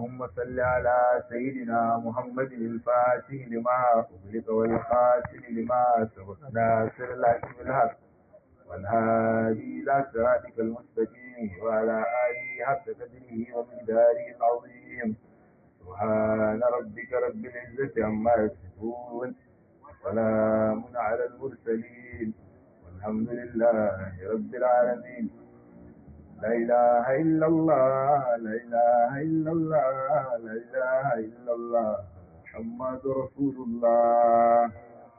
اللهم صل على سيدنا محمد الفاتح لما أغلق والخاتم لما سبق ناصر الحق بالحق والهادي إلى صراطك المستقيم وعلى آله حق قدره ومقداره العظيم سبحان ربك رب العزة عما يصفون وسلام على المرسلين والحمد لله رب العالمين لا إله إلا الله لا إله إلا الله لا إله إلا الله محمد رسول الله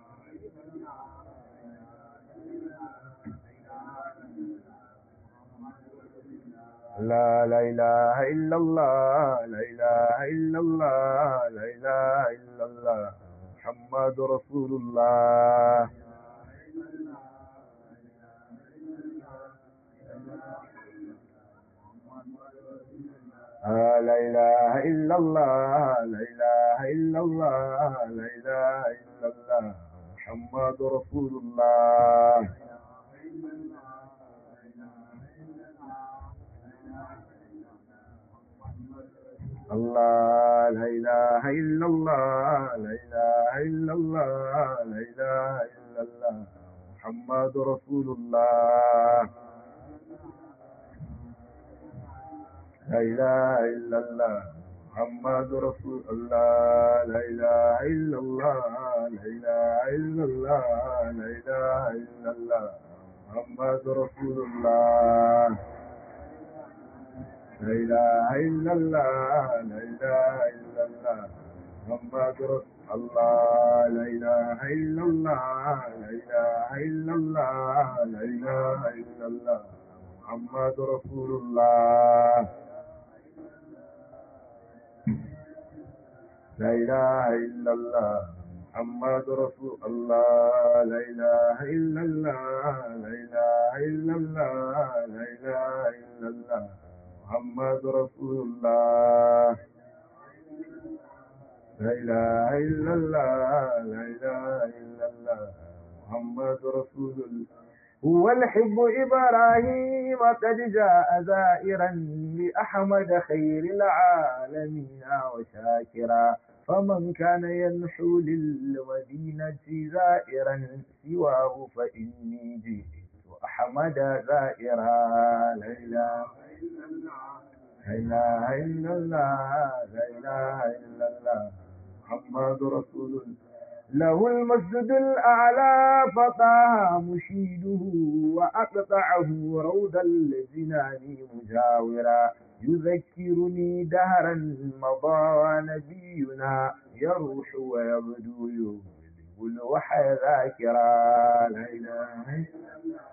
لا لا إله إلا الله لا إله إلا الله لا إله إلا الله محمد رسول الله لا إله إلا الله لا إله إلا الله لا إله إلا الله محمد رسول الله الله لا إله إلا الله لا إله إلا الله لا إله إلا الله محمد رسول الله لا إله إلا الله محمد رسول الله لا إله إلا الله لا إله إلا الله لا إله إلا الله محمد رسول الله لا إله إلا الله لا إله إلا الله محمد رسول الله لا إله إلا الله لا إله إلا الله لا إله إلا الله محمد رسول الله لا إله إلا الله محمد رسول الله لا إله إلا الله لا إله إلا الله لا إله إلا الله محمد رسول الله لا إله إلا الله لا إله إلا الله محمد رسول الله هو الحب إبراهيم قد جاء زائرا لأحمد خير العالمين وشاكرا فمن كان ينحو للمدينة زائرا سواه فإني جئت أحمد زائرا لا إله لا إله إلا الله لا إله إلا الله محمد رسول الله له المسجد الأعلى فطاها مشيده وأقطعه روض الجنان مجاورا يذكرني دهرا مضى نبينا يروح ويبدو يغلب الوحي ذاكرا لا إله إلا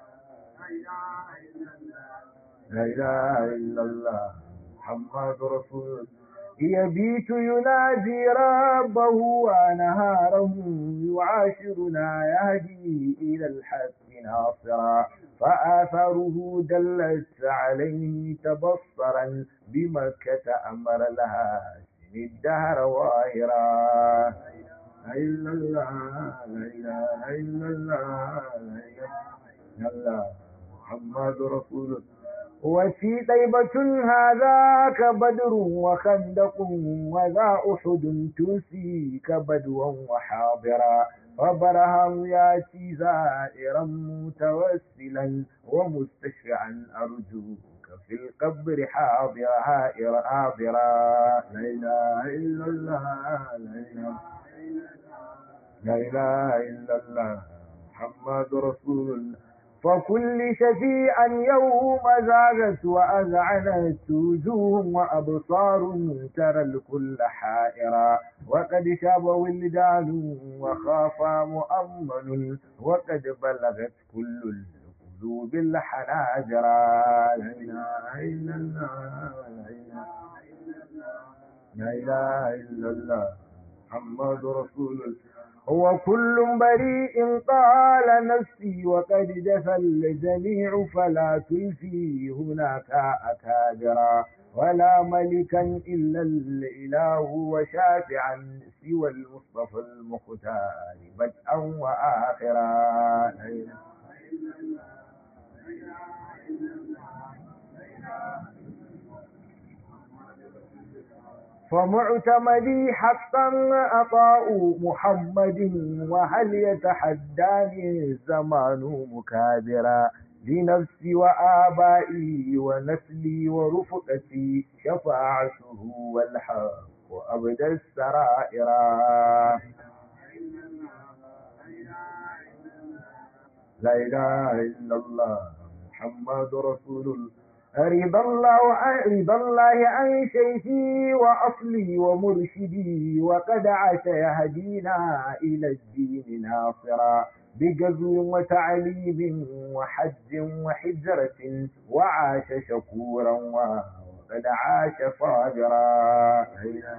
لا إله إلا الله محمد رسول الله يبيت ينادي ربه ونهاره يعاشرنا يهدي إلى الحق ناصرا فآثاره دلت عليه تبصرا بمكة أمر لها سن الدهر واهرا لا إلا الله لا إله إلا الله لا إله إلا الله محمد رسول الله وفي طيبة هذاك بدر وخندق وذا أحد تنسيك بدوا وحاضرا فبرهم ياتي زائرا متوسلا ومستشفعا أرجوك في القبر حاضرا حاضرا حاضرا لا إله إلا الله لا إله لا إله إلا الله محمد رسول الله فكل شفيعا يوم زاغت وأذعنت وجوه وأبصار ترى الكل حائرا وقد شاب ولدان وخاف مؤمن وقد بلغت كل القلوب الحناجرا لا إله إلا الله لا إله إلا الله محمد رسول الله هو كل بريء قال نفسي وقد جفى الجميع فلا تلفي هناك أكابرا ولا ملكا إلا الإله وشافعا سوى المصطفى المختار بدءا وآخرا فمعتمدي حقا أطاء محمد وهل يتحداني الزمان مكابرا لنفسي وآبائي ونسلي ورفقتي شفاعته والحق وأبدى السرائر لا إله إلا الله محمد رسول الله رضا الله عن رضا الله عن شيخي وأصلي ومرشدي وقد عاش يهدينا إلى الدين ناصرا بجزو وتعليم وحج وحجرة وعاش شكورا وقد عاش صابرا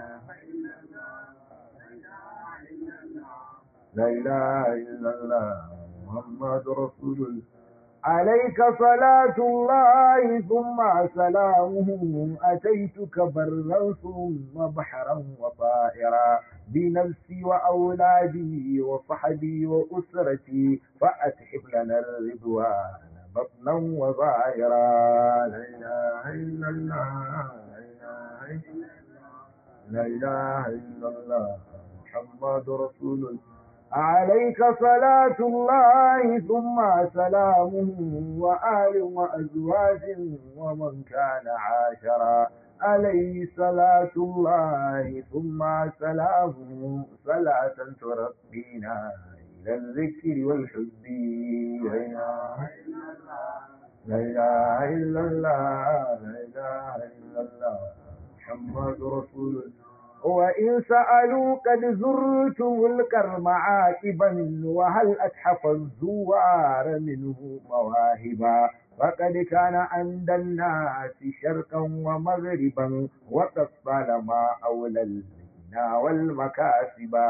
لا إله إلا الله محمد رسول الله عليك صلاة الله ثم سلامه أتيتك برا ثم بحرا وطائرا بنفسي وأولادي وصحبي وأسرتي فأتحب لنا الرضوان بطنا وظاهرا لا إله إلا الله لا إله إلا الله محمد رسول الله عليك صلاة الله ثم سلامه وآل وأزواج ومن كان عاشرا عليه صلاة الله ثم سلامه صلاة ترقينا إلى الذكر والحب لا إله إلا الله لا إله إلا الله محمد رسول الله وإن سألوا قد زرتم الكرم عاقبا وهل أتحف الزوار منه مواهبا فقد كان عند الناس شرقا ومغربا وقد طالما أولى الغنى والمكاسبا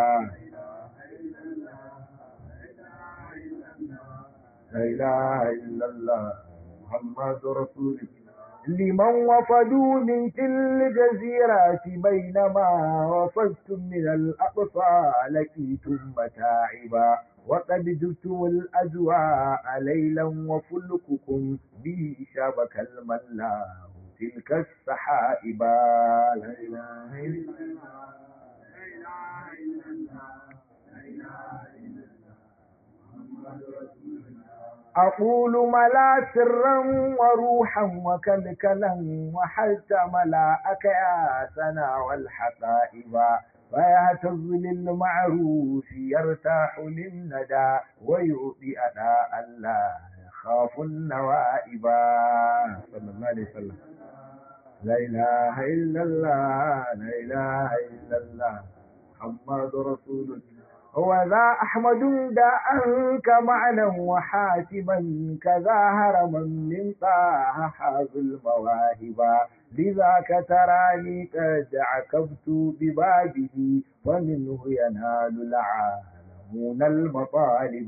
لا إله إلا الله محمد رسول الله لمن وفدوا من تل الجزيرات بينما وفدتم من الأقصى لقيتم متاعبا وقد جبتم الأجواء ليلا وفلككم به شبك الملا تلك السحائبا لا إله إلا الله لا إله إلا الله لا إله إلا الله محمد رسول الله أقول ملا سرا وروحا وكلكلا وحتى ملاءك يا سنا والحقائب فيهتز للمعروف يرتاح للندى ويؤذي أداء لا يخاف النوائب صلى الله عليه وسلم لا إله إلا الله لا إله إلا الله محمد رسول الله وذا أحمد داءك معنا وحاتما كذا هرما من طه حاز المواهب لذاك تراني قد عكبت ببابه ومنه ينال العالمون المطالب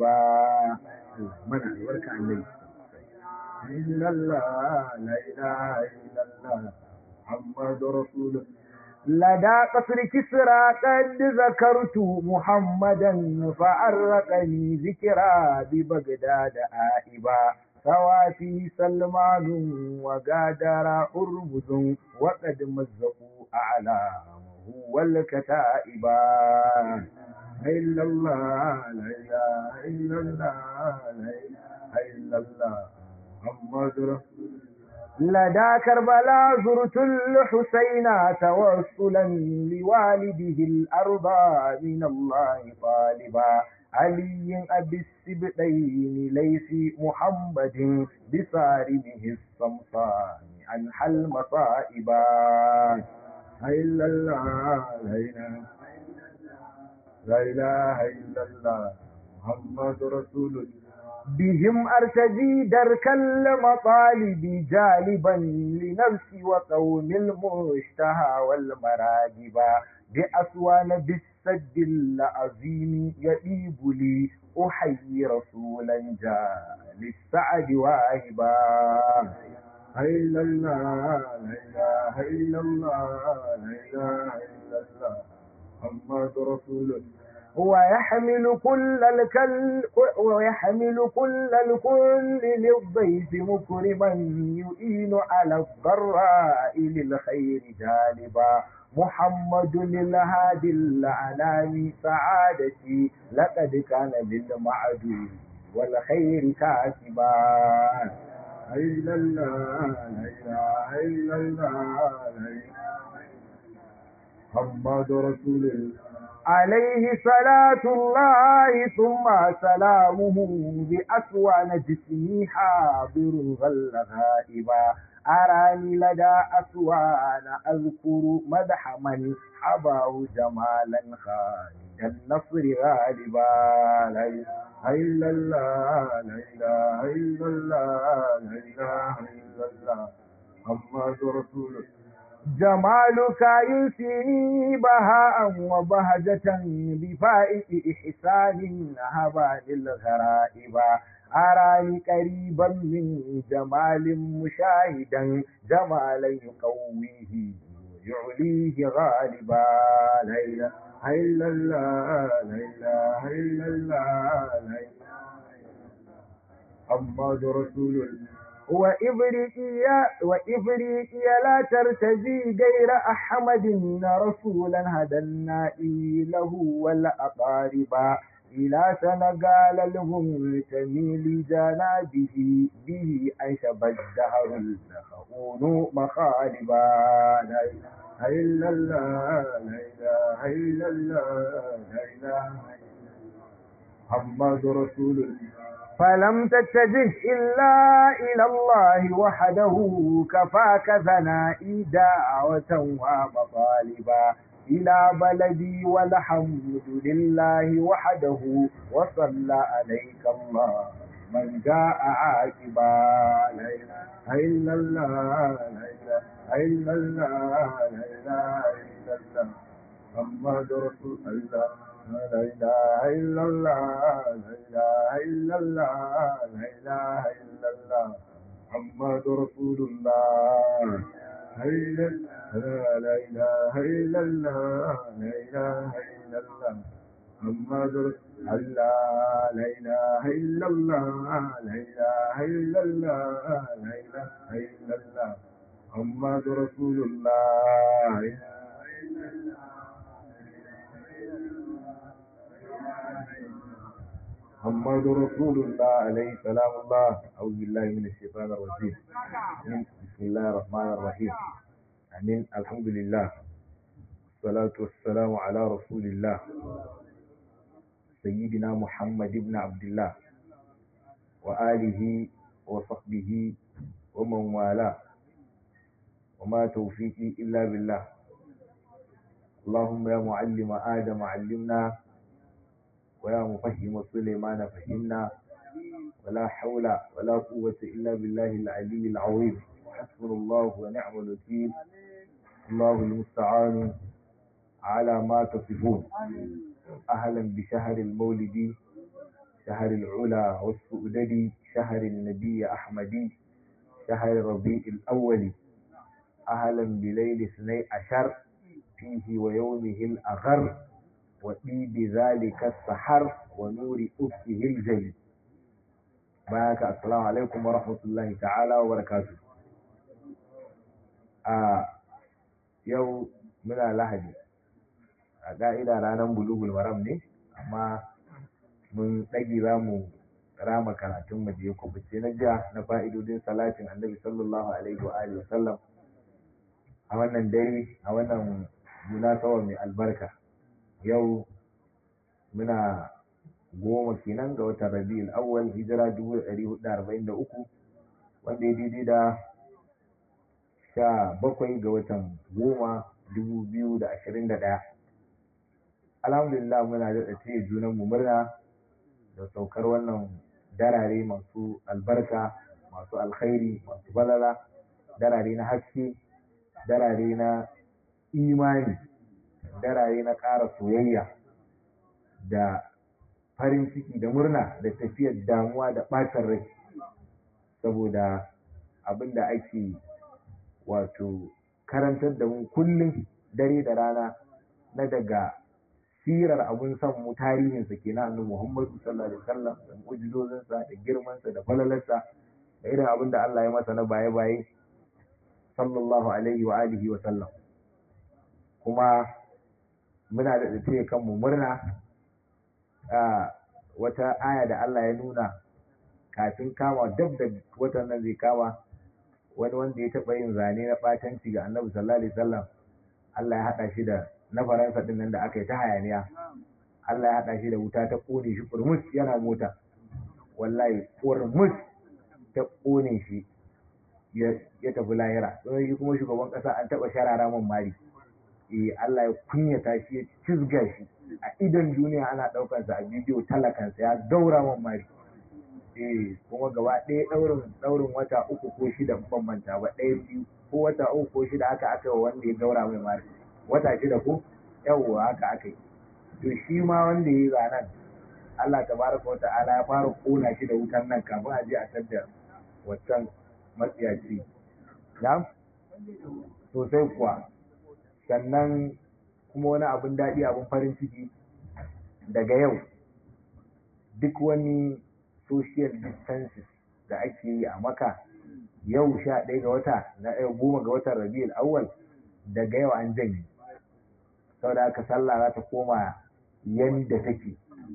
من الورك عن إلا الله لا إله إلا الله محمد رسول الله لدى قصر كسرى قد ذكرت محمدا فأرقني ذكرى ببغداد آئبا سواتي سلمان وقادر أرمز وقد مزقوا أعلامه والكتائبا إلا الله لا إله إلا الله لا إله إلا الله محمد رسول الله لدى كربلاء زرت الحسين توصلا لوالده الأرض من الله طالبا علي أبي السبتين ليس محمد بصارمه الصمصان عن حل مصائبا إلا الله لا إله لا إله إلا الله محمد رسول الله بهم أرتدي درك المطالب جالبا لنفسي وقوم المشتهى والمراجب بأسوان بالسد العظيم يئيب لي أحيي رسولا جاء للسعد واهبا إلا الله لا إله إلا الله لا إله إلا الله محمد رسول الله ويحمل كل الكل ويحمل كل الكل للضيف مكرما يؤين على الضراء للخير جالبا محمد الهادي الأنام سعادتي لقد كان للمعدود والخير كاتبا إلا الله لا إله إلا الله لا إله محمد رسول الله عليه صلاة الله ثم سلامه بأسوان جسمي حاضر غل غائبا أراني لدى أسوان أذكر مدح من حباه جمالا خالد النصر غالبا لا إله إلا الله لا إله إلا الله لا إله إلا الله محمد رسول الله جمالك يلفني بهاء وبهجة بفائق إحسان هبا للغرائب أراني قريبا من جمال مشاهدا جمالا يقويه ويعليه غالبا لا إله إلا الله لا إله إلا الله لا إله محمد رسول الله وإبريئيا وإبريئيا لا ترتجي غير أحمد رسولا هدى النائي له والأقارب إلى سنغال لهم تميل جنابه به أنشب الدهر الخون مخالبا لا إله إلا الله لا إله إلا الله لا إله محمد رسول الله فلم تتجه إلا إلى الله وحده كفاك ثنائي دعوة ومطالبا إلى بلدي والحمد لله وحده وصلى عليك الله من جاء عاقبا لا إله إلا الله لا إله إلا الله لا إله إلا الله محمد رسول الله لا إله إلا الله لا إله إلا الله لا إله إلا الله محمد رسول الله لا إله إلا الله لا إله إلا الله محمد رسول الله لا إله إلا الله لا إله إلا الله لا إله إلا الله محمد رسول الله لا إله إلا الله محمد رسول الله عليه سلام الله أعوذ بالله من الشيطان الرجيم بسم الله الرحمن الرحيم أمين الحمد لله والصلاة والسلام على رسول الله سيدنا محمد بن عبد الله وآله وصحبه ومن والاه وما توفيقي إلا بالله اللهم يا معلم آدم علمنا ويا مفهم سليمان فهمنا ولا حول ولا قوة إلا بالله العلي العظيم حسبنا الله ونعم الوكيل الله المستعان على ما تصفون أهلا بشهر المولد شهر العلا والسؤدد شهر النبي أحمدي شهر ربيع الأول أهلا بليل اثني عشر فيه ويومه الأغر وطيب ذلك السحر ونور أفه الجلي بارك السلام عليكم ورحمة الله تعالى وبركاته a yau muna lahadi a ƙa'ida ranar bulugul maram ne amma mun ɗage za mu rama karatun mu je kubuce na jiya na fa'idodin salatin annabi sallallahu alaihi wa alihi wasallam a wannan dare a wannan munasaba mai albarka yau muna goma kenan ga watan rabi'ul awwal hijira dubu ɗari hudu arba'in da uku wanda ya daidai da sha bakwai ga watan goma dubu biyu da ashirin da ɗaya alhamdulillah muna daɗa taya junan mu murna da saukar wannan darare masu albarka masu alkhairi masu balala darare na haske darare na imani darare na ƙara soyayya da farin ciki da murna da tafiyar damuwa da ɓacin rai saboda abin da ake wato karantar da mu kullum dare da rana na daga sirar abun son mu tarihinsa kenan annabi Muhammadu sallallahu alaihi wasallam da mu'jizozinsa da girmansa da falalarsa da irin abin da Allah ya masa na baye-baye sallallahu alaihi wa alihi wa sallam kuma muna da tsaye kanmu murna a wata aya da Allah ya nuna kafin kama dab da watan nan zai kama wani wanda ya taɓa yin zane na ɓatanci ga annabi sallallahu alaihi wasallam Allah ya haɗa shi da na faransa ɗin nan da aka yi ta hayaniya Allah ya haɗa shi da wuta ta ƙone shi kurmus yana mota wallahi kurmus ta ƙone shi ya tafi lahira don shi kuma shugaban ƙasa an taɓa sharara man mari eh Allah ya kunyata shi ya cizga shi a idon duniya ana ɗaukansa a bidiyo talakansa ya gaura man mari eh kuma gaba ɗaya ɗaurin ɗaurin wata uku ko shida ban manta ba ɗaya biyu ko wata uku ko shida haka aka yi wanda ya gaura mai mari wata shida ko yawwa haka aka yi to shi ma wanda ya yi zanen Allah tabaraka wa ta'ala ya fara kona shi da wutan nan kafin a je a tadda wancan matsiyaci na sosai kuwa sannan kuma wani abin daɗi abin farin ciki daga yau duk wani social distances da ake yi a maka yau sha ɗaya ga wata na ɗaya goma ga watan rabiul awwal daga yau an janye saboda haka sallah za ta koma yanda take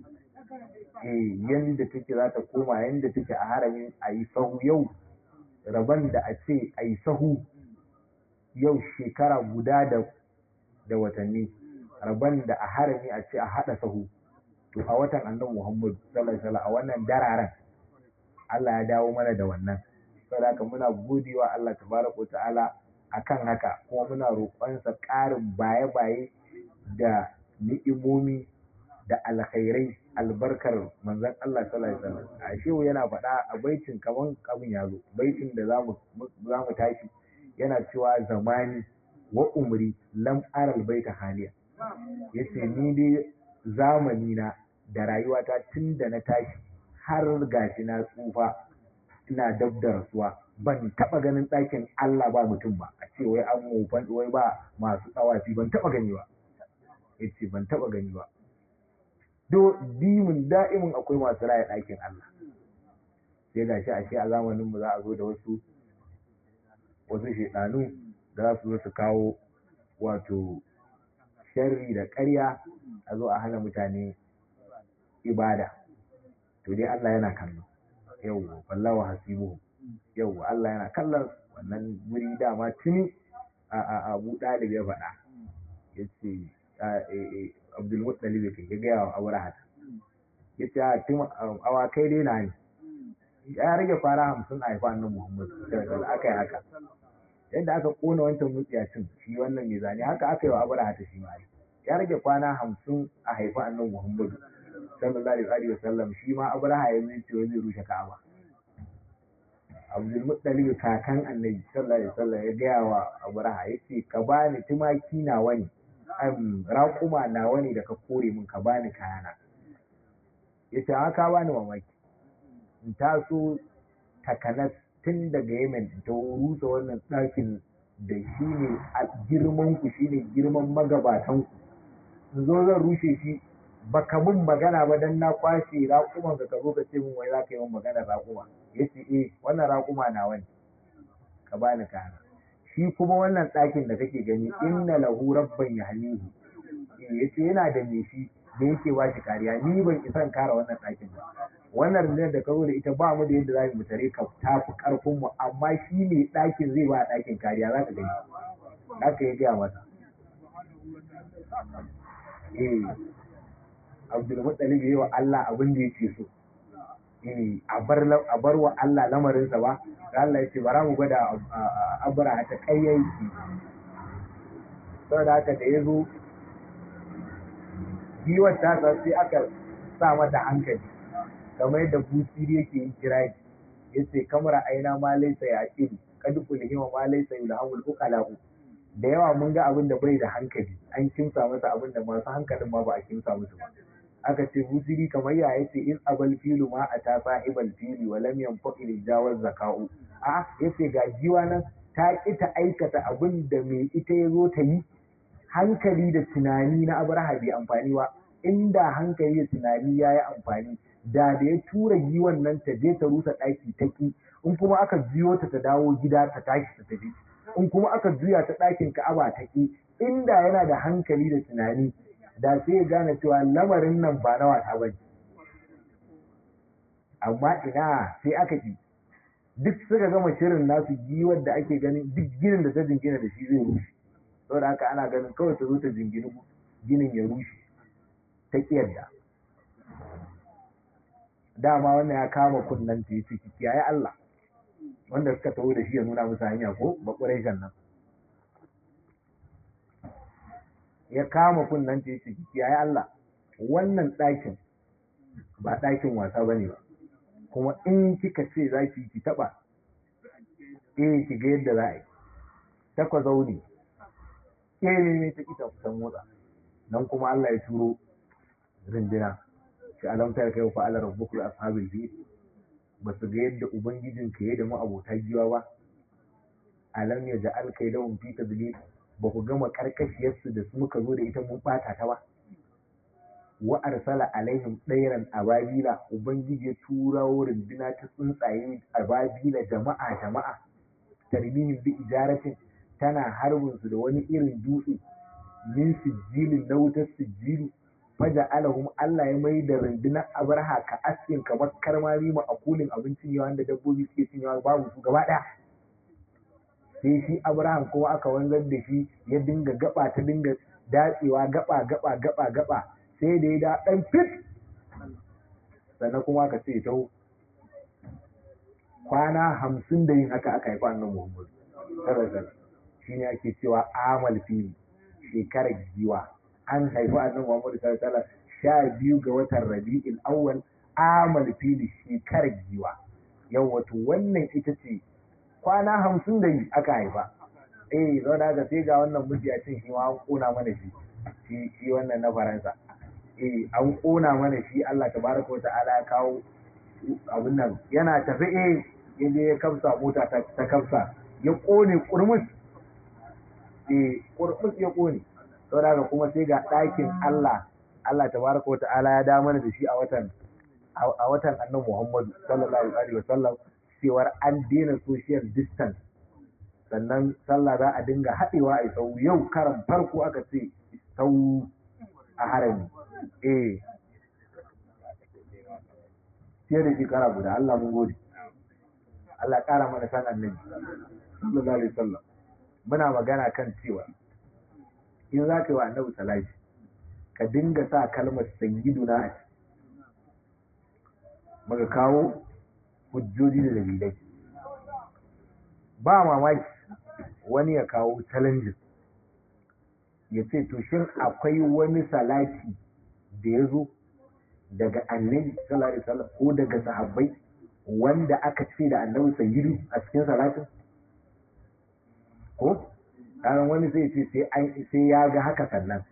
eh yanda take za ta koma yanda take a haramin a yi sahu yau rabon da a ce a yi sahu yau shekara guda da da watanni rabon da a harami a ce a haɗa sahu to a watan annabi Muhammad sallallahu alaihi wasallam a wannan dararen Allah ya dawo mana da wannan saboda haka muna godewa Allah tabaraka ta'ala akan haka kuma muna roƙonsa ƙarin baye-baye da ni'imomi da alkhairai albarkar manzon Allah sallallahu alaihi wasallam a shehu yana faɗa a baitin kaman kabin ya zo baitin da zamu zamu tashi yana cewa zamani wa umri lam aral baita haliya yace ni dai zamani na da rayuwata tun da na tashi har gashi na tsufa ina dab da rasuwa ban taba ganin ɗakin Allah ba mutum ba a ce wai an mufan wai ba masu tsawafi ban taba gani ba yace ban taba gani ba do dimin da'imin akwai masu raya ɗakin Allah sai gashi ashe a zamanin mu za a zo da wasu wasu shedanu da za su zo su kawo wato sharri da ƙarya a zo a hana mutane ibada to dai Allah yana kallo yau wallahu hasibuhu yau Allah yana kallon wannan wuri dama tuni a a Abu Dalib ya faɗa yace Abdul Muttalib kai ya gaya wa Abraha yace a tun awakai dai na ne ya rage fara hamsin a haifa annabi Muhammad sallallahu alaihi aka yi haka yadda aka kona wancan mutsiyacin shi wannan mai zane haka aka yi wa Abraha ta shi ma ya rage kwana hamsin a haifa annabi Muhammad sallallahu alaihi wasallam shi ma Abraha ya zai ce zai rushe Ka'aba Abdul Muttalib kakan Annabi sallallahu alaihi wasallam ya gaya wa Abraha yace ka bani tumaki nawa ne am raƙuma nawa ne da ka kore min ka bani kayana yace haka bani mamaki in taso takanas tun daga Yemen ta rusa wannan ɗakin da shi ne a girman ku shine girman magabatan ku in zo zan rushe shi baka mun magana ba dan na kwashe raƙuman ka zo ka ce min wai za ka yi min magana raƙuma ya ce eh wannan raƙuma na wani ka bani kana shi kuma wannan ɗakin da kake gani inna lahu rabban yahmihi ya ce yana da me shi da yake ba shi kariya ni ban isan kare wannan ɗakin ba wannan rundunar da ka zo da ita ba mu da yadda za mu tare ka tafi ƙarfin mu amma shi ne ɗakin zai ba ɗakin kariya za ka gani haka ya gaya masa eh Abdulmuttalib yi wa Allah abin da yake so. A bar wa Allah lamarinsa ba, da Allah ya ce bara mu gwada abura ta ƙayyanki. Saboda haka da ya zo, giwar ta sai aka sa mata hankali, kamar yadda busiri yake yin kiraki. Ya ce, kamar aina ma laisa ya ƙiru, kadu kulhima ma laisa yulhamul uqalahu. Da yawa mun ga abin da bai da hankali, an kimsa masa abin da masu hankalin ma ba a kimsa musu ba. aka ce busiri kamar ya yace in abal filu ma a ta sahibal fili wa lam yanfaqi li jawaz zaka'u a yace ga jiwa nan ta ki ta aikata abin da mai ita ya zo ta yi hankali da tunani na abraha bai amfani ba inda hankali da tunani ya yi amfani da da ya tura giwan nan ta je ta rusa ɗaki ta ki in kuma aka juyo ta ta dawo gida ta tashi ta tafi in kuma aka juya ta ɗakin ka'aba ta ki inda yana da hankali da tunani da sai ya gane cewa lamarin nan ba na wasa ba amma ina sai aka ki duk suka gama shirin nasu giwar da ake ganin duk ginin da ta jingina da shi zai rushe saboda haka ana ganin kawai ta zo ta jingini ginin ya rushe ta kiyarda dama wannan ya kama kunnen ta yi ciki kiyaye Allah wanda suka taho da shi ya nuna musu hanya ko bakurai nan ya kama kunnen ta yi ciki kiyaye Allah wannan ɗakin ba ɗakin wasa ba ne ba kuma in kika ce za ki ki taɓa eh ki ga yadda za a yi takwa zaune eh ne ta kita kusan motsa nan kuma Allah ya turo rindina shi alamtar kai fa ala rabbukul ashabil fi ba su ga yadda ubangijin ka ya da mu abota giwa ba alam ya ja'al kai lahum fi tadlil ba ku gama karkashiyar su da su muka zo da ita mun bata ta ba wa arsala alaihim ɗairan ababila ubangiji ya tura rindina ta tsuntsaye ababila jama'a jama'a tarmihim bi ijaratin tana harbin su da wani irin dutse min sijilin na wutar sijilu faja alahum Allah ya mai da rundunar abarha ka askin kamar karmami ma a kulin abincin yawa da dabbobi suke cin yawa babu su gaba ɗaya sai shi abraham kuma aka wanzar da shi ya dinga gaba ta dinga datsewa gaba gaba gaba gaba sai da ya da ɗan fit sannan kuma aka ce ta kwana hamsin da yin haka aka haifa annan muhammadu sallallahu shi ne ake cewa amal fili shekarar giwa an haifi annan muhammadu sallallahu sha biyu ga watan rabi'il awwal amal fili shekarar giwa yau wato wannan ita ce kwana hamsin da yi aka haifa eh zo da ga sai ga wannan mujiyacin shi ma an kona mana shi shi wannan na faransa eh an kona mana shi Allah tabaraka wata'ala ya kawo abin nan yana tafi eh ya je ya kamsa mota ta, ta kamsa ya kone kurmus eh kurmus ya kone saboda haka kuma sai ga ɗakin Allah Allah tabaraka wata'ala ya da mana da shi a watan a watan annabi Muhammadu sallallahu alaihi wasallam cewar an daina social distance sannan sallah za a dinga haɗewa a sau yau karan farko aka ce sau a harami eh fiye da shekara guda Allah mun gode Allah ƙara mana san annabi sallallahu alaihi wasallam muna magana kan cewa in za ka yi wa annabi salati ka dinga sa kalmar sayyiduna a muka kawo hujjoji da dalilai ba mamaki wani ya kawo challenges ya ce to shin akwai wani salati da ya zo daga annabi sallallahu alaihi wasallam ko daga sahabbai wanda aka ce da annabi sayyidu a cikin salatin ko karan wani zai ce sai an sai ya ga haka sannan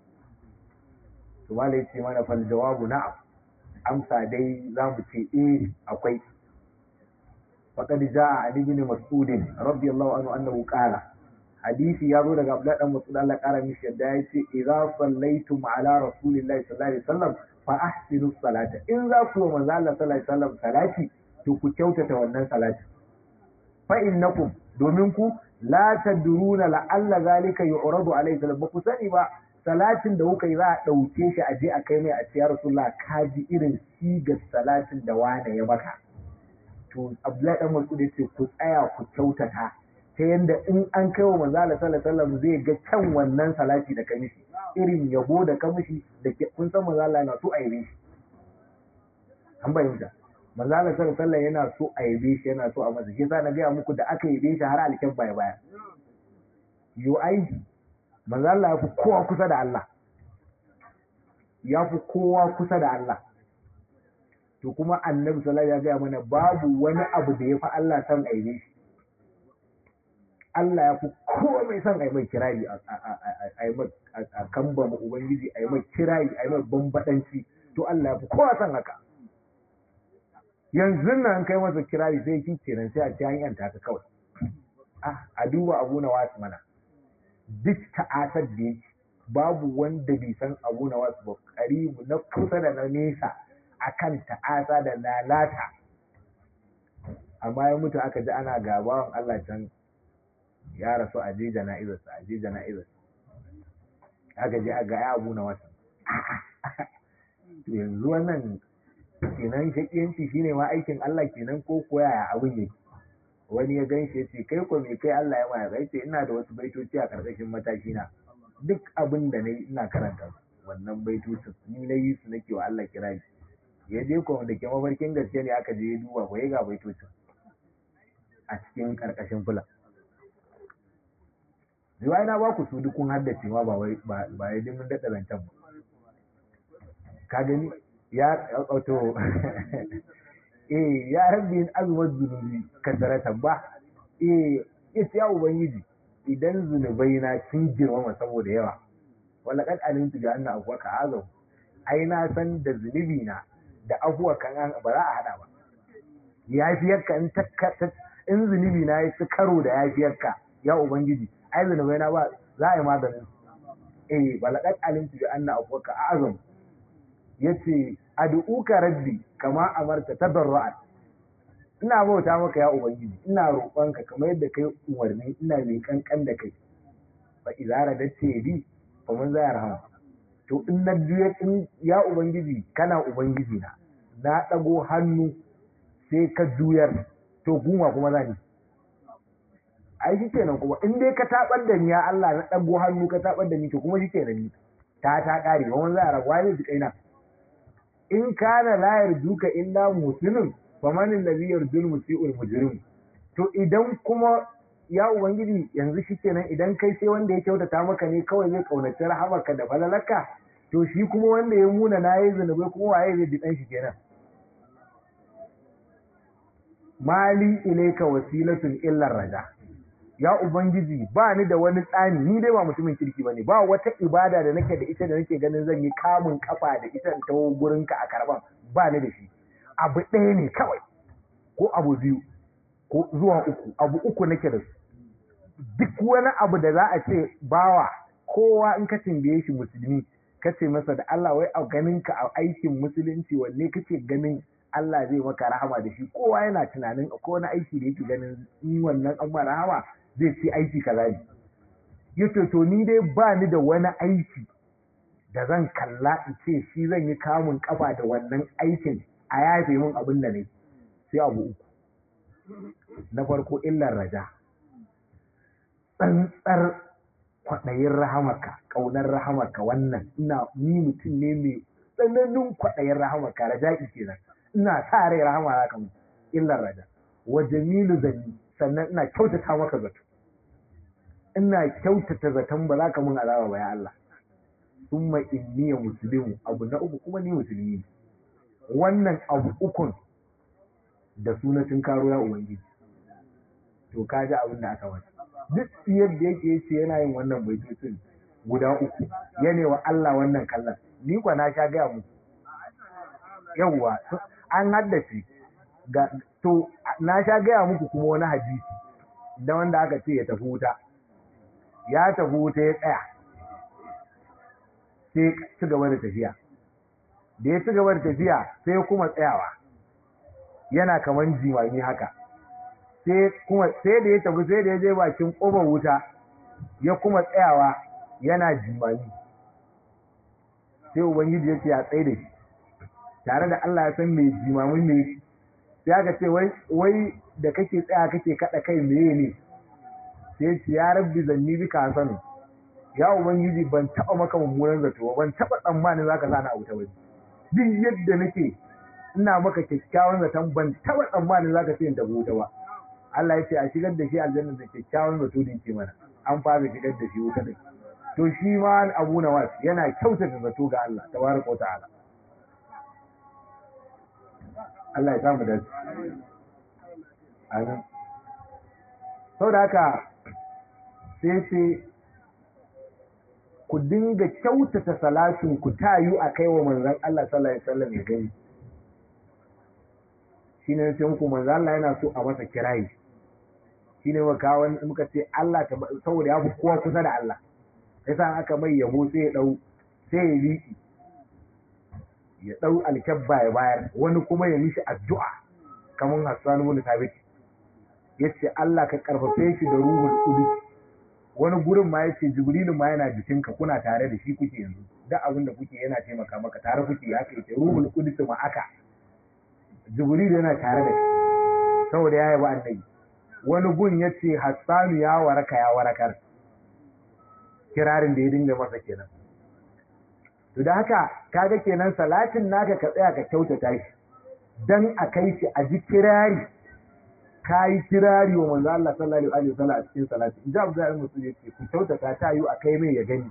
to malai ce mana fal jawabu na'am amsa dai za mu ce eh akwai faqad jaa ali ibn mas'ud radiyallahu anhu annahu qala hadisi ya zo daga Abdullah dan Mas'ud Allah kara mishi yadda ya ce idza sallaitum ala rasulillahi sallallahu alaihi wasallam fa ahsinu salata in za ku wa manzo Allah sallallahu alaihi wasallam salati to ku kyautata wannan salati fa innakum domin ku la tadruna la alla zalika yu'radu alaihi salam ba ku sani ba salatin da kuka yi za a ɗauke shi a je a kai mai a ce ya rasulullah ka ji irin sigar salatin da wane ya maka to abdullahi dan mas'ud ya ce ku tsaya ku kyautata ta yanda in an kai wa manzo Allah sallallahu alaihi wasallam zai ga kyan wannan salati da ka mishi irin yabo da ka mishi da kun san manzo Allah yana so a yabe shi an bayyana manzo Allah sallallahu alaihi wasallam yana so a yabe shi yana so a masa shi yasa na ga muku da aka yabe shi har alkin baya baya yo ai manzo Allah ya fi kowa kusa da Allah ya fi kowa kusa da Allah to kuma annabi sallallahu ya gaya mana babu wani abu da ya fi Allah san aibe shi Allah ya fi kowa mai son ai mai kirari a kamba ma ubangiji ai mai kirari ai mai bambadanci to Allah ya fi kowa son haka yanzu nan kai masa kirari sai ki kenan sai a ci an yanta ka kawai ah a duba abu na wasu mana duk ta'asar da yake babu wanda bai san abu na wasu ba karibu na kusa da na nesa akan ta'asa da lalata amma ya mutu aka ji ana gabawan Allah can ya rasu a je jana'izarsa a je jana'izarsa aka je aga ya abu na wata yanzu wannan kenan shakiyanci shine ma aikin Allah kenan ko koya abin yake wani ya gan shi ya ce kai ko me kai Allah ya maya kai ce ina da wasu baitoci a karkashin mataki na duk abin da nayi ina karanta su wannan baitocin ni na yi su nake wa Allah kirari ya je ko da ke mafarkin gaske ne aka je ya duba ko ya ga baitocin a cikin karkashin fula riwaya na ba ku su dukun haddace ma ba wai ba ya dimin daɗa zancen ba ka gani ya auto eh ya rabbi in azumar zunubi kasaratan ba eh ita ya ubangiji idan zunubai na sun girmama saboda yawa wala kad alimtu bi anna afwaka azam ai na san da zunubi na da afuwa kan ba za a hada ba yafiyarka in ta in zunubi na ya ci karo da yafiyarka ya ubangiji ai zunubai na ba za a yi maganin eh balaqad alimtu bi anna afwaka azam yace ad'uka rabbi kama amarta tadarru'an ina bauta maka ya ubangiji ina roƙonka kamar yadda kai umarni ina mai kankan da kai fa idza radatta bi fa mun za rahama to in na juya in ya ubangiji kana ubangiji na na dago hannu sai ka juyar to guma kuma zani ai shi kenan kuma in dai ka tabar da ni ya Allah na dago hannu ka tabar da ni to kuma shi kenan ni ta ta kare ba mun za rabuwa ne ji kaina in kana la yarjuka illa muslimin faman allazi yarjul musii'ul mujrim to idan kuma ya ubangiji yanzu shikenan idan kai sai wanda ya kyautata maka ne kawai zai kaunaci rahamarka da falalarka to shi kuma wanda ya muna na yi zunubai kuma waye zai bi dan shi kenan mali ilaika wasilatun illa raja ya ubangiji ba ni da wani tsani ni dai ba mutumin kirki bane ba wata ibada da nake da ita da nake ganin zan yi kamun kafa da ita in tawo gurinka a karban ba ni da shi abu ɗaya ne kawai ko abu biyu ko zuwa uku abu uku nake da su duk wani abu da za a ce bawa kowa in ka tambaye shi musulmi ka ce masa da Allah wai a ganin ka a aikin musulunci wanne kake ganin Allah zai maka rahama da shi kowa yana tunanin ko wani aiki da yake ganin in wannan an rahama zai ce aiki kaza ne yace to ni dai ba ni da wani aiki da zan kalla in ce shi zan yi kamun kafa da wannan aikin a yafe min abin da ne sai abu uku na farko illar raja tsantsar kwaɗayin rahamaka ƙaunar rahamaka wannan ina ni mutum ne mai tsananin kwaɗayin rahamaka raja'i kenan ina sa rai rahama za ka mutu illar raja wa jamilu zanni sannan ina kyautata maka zato ina kyautata zaton ba za ka mun azaba ba ya Allah summa inni ya muslimu abu na uku kuma ni musulmi ne wannan abu ukun da sunatun karo ya ubangiji to ka ji abin da aka wata duk yadda yake yace yana yin wannan baitocin guda uku yana wa Allah wannan kallon ni kwa na sha gaya muku yawwa an haddace ga to na sha gaya muku kuma wani hadisi da wanda aka ce ya tafi wuta ya tafi wuta ya tsaya sai ci gaba da tafiya da ya ci gaba da tafiya sai kuma tsayawa yana kaman jimami haka sai kuma sai da ya tafi sai da ya je bakin ƙofar wuta ya kuma tsayawa yana jimami sai ubangiji ya ce ya tsaye da shi tare da Allah ya san mai jimamin ne sai aka ce wai wai da kake tsaya kake kada kai meye ne sai ce ya rabbi zanni bika hasanu ya ubangiji ban taba maka mummunan zato ban taba tsammanin zaka sani abu ta wani duk yadda nake ina maka kyakkyawan zaton ban taba tsammanin zaka ce in tafi wuta ba Allah ya ce a shigar da shi aljanna da kyakkyawan zato din ce mana an fara shigar da shi wuta din to shi ma Abu Nawas yana kyautata zato ga Allah tabaraka wa ta'ala Allah ya samu da Amin. Sau da haka sai ce ku dinga kyautata salatin ku tayu a kai wa manzan Allah sallallahu Alaihi wasallam ya gani. Shi ne sai muku manzan Allah yana so a masa kirayi. Shi ne muka ce Allah saboda ya fi kowa kusa da Allah. Sai sa aka mai yabo sai ya ɗau sai ya liƙi. ya ɗau alkyabba ya bayar wani kuma ya mishi addu'a kamar Hassan ibn Thabit yace Allah ka karfafe shi da ruhul qudus wani gurin ma yace jibrilu ma yana jikinka kuna tare da shi kuke yanzu duk abin da kuke yana taimaka maka tare kuke haka yake ruhul qudus ma aka jibrilu yana tare da shi saboda ya yaba annabi wani gun yace hassanu ya waraka ya warakar kirarin da ya dinga masa kenan to da haka kaga kenan salatin naka ka tsaya ka kyautata shi dan a kai shi a ji kirari kayi kirari wa manzo Allah sallallahu alaihi wasallam a cikin salati in ji Abu Zar musu yace ku kyautata ta yi a kai mai ya gani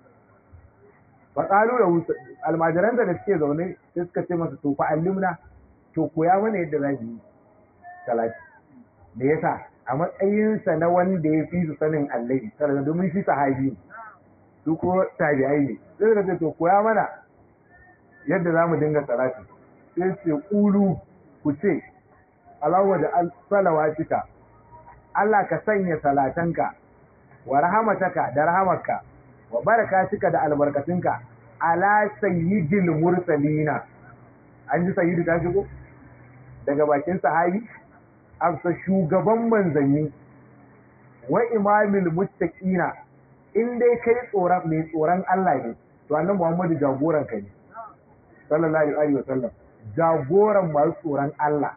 fa qalu lahu almajiran da suke zaune sai suka ce masa to fa allimna to koya mana yadda za yi salati me yasa a matsayinsa na wanda ya fi su sanin Allah sallallahu domin shi sahabi ne su ko tabi'ai ne sai da ce to koya mana yadda za mu dinga salati sai ce ƙulu ku ce alawa da salawatika Allah ka sanya salatanka wa rahamataka da rahamarka wa barakatika da albarkatunka ala sayyidil mursalina an ji sayyidu ta shigo daga bakin sahabi amsa shugaban manzanni wa imamil muttaqina in dai kai tsoron mai tsoron Allah ne to annabi Muhammadu jagoran ka ne sallallahu alaihi wasallam jagoran masu tsoron Allah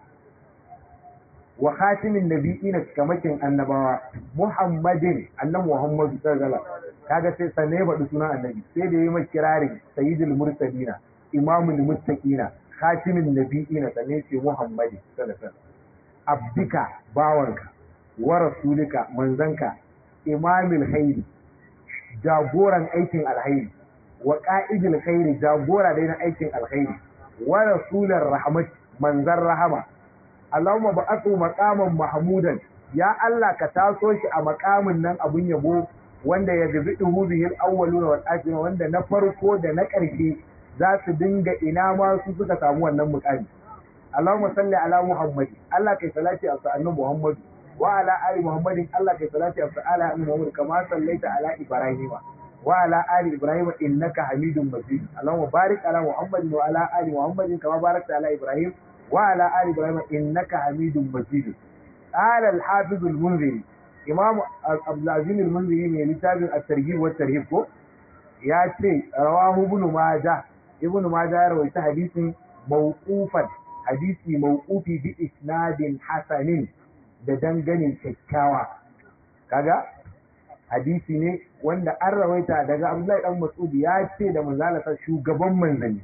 wa khatimin nabiyina kamakin annabawa Muhammadin annabi Muhammadu sallallahu alaihi kaga sai sanne badu sunan annabi sai da yayi mai kirarin sayyidul mursalina imamul muttaqina khatimin nabiyina sanne ce Muhammadin sallallahu alaihi wasallam abdika bawanka wa rasulika manzanka imamul khairi jagoran aikin alkhairi wa qa'idil khairi jagora dai na aikin alkhairi wa rasular rahmat manzan rahama Allahumma ba'athu maqaman mahmudan ya Allah ka taso shi a maqamin nan abun yabo wanda ya gaziduhu bihil awwaluna wal akhirun wanda na farko da na ƙarshe za su dinga ina ma su suka samu wannan muqami Allahumma salli ala Muhammad Allah kai salati a sa'annu Muhammad wa ala ali Muhammadin Allah kai salati a sa'ala Muhammad kama sallaita ala Ibrahim wa ala ali Ibrahim innaka Hamidum Majid Allahumma barik ala Muhammad wa ala ali Muhammadin kama barakta ala Ibrahim wa ala ali Ibrahim innaka Hamidum Majid qala al-Hafiz al-Munziri Imam Abdul Aziz al-Munziri ne littafin at-Targhib wa at-Tarhib ko ya ce rawahu Ibn Majah Ibn Majah ya rawaita hadisin mawqufan hadisi mawqufi bi isnadin hasanin da dangane kyakkyawa kaga hadisi ne wanda an rawaita daga Abdullahi dan Mas'ud ya ce da manzalasa shugaban manzanni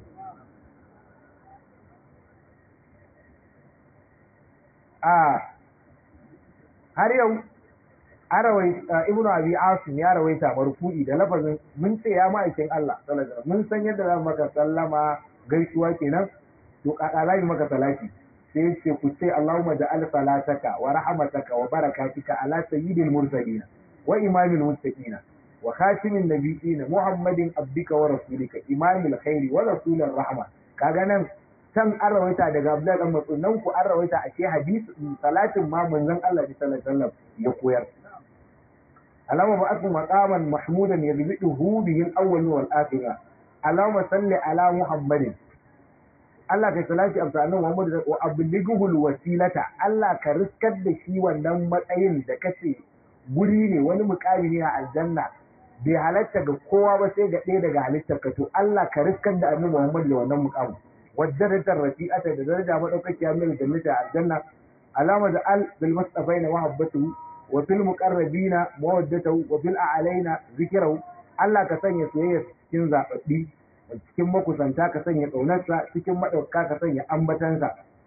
a har yau an rawaita ibnu abi asim ya rawaita marfu'i da lafazin mun ce ya ma'aikin Allah sallallahu alaihi mun san yadda za mu maka sallama gaisuwa kenan to kaka za mu maka salati sai ce ku ce Allahumma ja'al salataka wa rahmataka wa barakatika ala sayyidil mursalin wa imamil muttaqin wa khatimin nabiyyin Muhammadin abdika wa rasulika imamil khairi wa rasulir rahma kaga nan can an rawaita daga Abdullahi dan Mas'ud nan ku an rawaita a ce hadisi salatin ma manzon Allah sallallahu alaihi wasallam ya koyar Allahumma ba'ath maqaman mahmudan yadbiduhu bihi al-awwal wal akhir Allahumma salli ala Muhammadin Allah kai salati a annabi Muhammad wa ablighuhul wasilata Allah ka riskar da shi wannan matsayin da kace guri ne wani mukami ne a aljanna bai halatta ga kowa ba sai ga ɗaya daga halittar ka to Allah ka riskar da annabi Muhammad da wannan mukamin wadarajar rafi'ata da daraja madaukakiya min jannata aljanna alama da al bil mustafaina wa habbatuhu wa fil muqarrabina mawaddatuhu wa fil a'laina zikrahu Allah ka sanya soyayya cikin zababbi cikin makusanta ka sanya ƙaunarsa cikin maɗauka ka sanya ambatansa